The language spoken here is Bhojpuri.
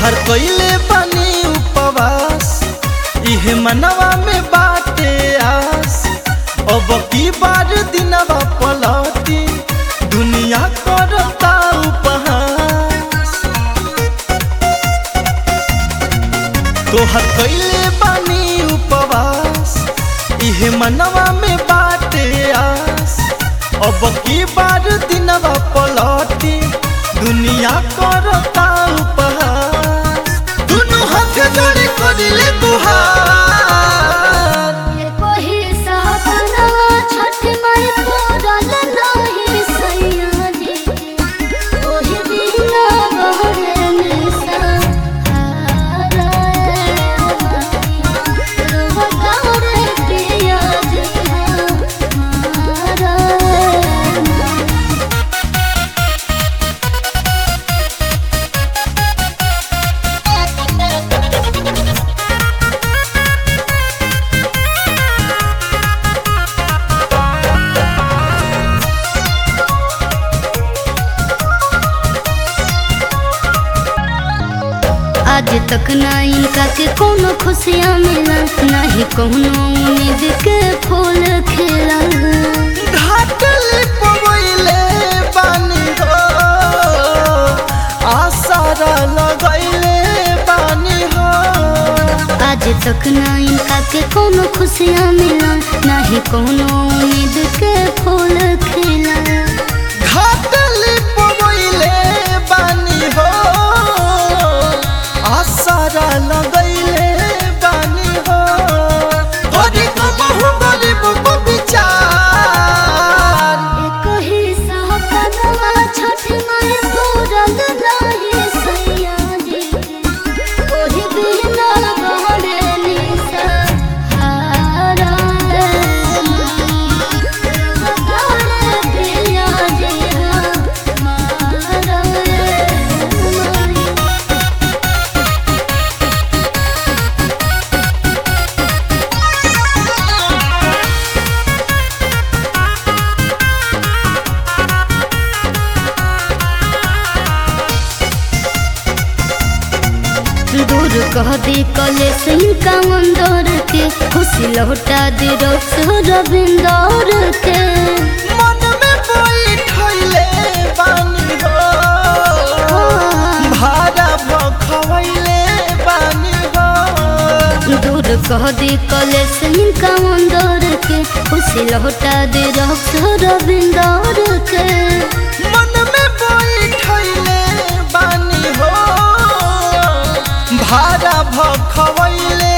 तोहर कइले बानी उपवास इहे मनवा में बाटे आस अब की बार दिनवा पलटी दुनिया करता उपहास तोहर कइले बानी उपवास इहे मनवा में बाटे आस अब की बार दिनवा पलटी दुनिया करता उपहास दुनु हाथ जोड़े करिले तुहार कोही साहबना छठ माई पोरल नाही सैया जी ओही बिना बहरे निसा हारा रुवतारे पिया जी हारा आज तक ना इनका के कोनो खुशियाँ मिला नहीं कोनो उम्मीद के फूल खिला घाटले पवैले बानी हो आसारा लगैले बानी हो आज तक ना इनका के कोनो खुशियाँ मिला नहीं कोनो उम्मीद के फूल खिला घाटले पवैले बानी हो आसारा लगैले बानी हो गरीब बहु गरीब को विचार एक ही सहकनवा छठ माई पूरल नाही सैया जी ओही बिना बहरे निसा हारा रे रुवतारे पिया जी हारा रे माई दूर कह दी कले सिंह का मंदोर के खुशी लौटा दी रोस रविंदौर के मन में बैठैले बानी हो भाड़ा भखवैले बानी हो दूर कह दी कले सिंह का मंदोर के खुशी लौटा दी रोस रविंदौर के मन में बैठैले बानी हो भाड़ा भखवैले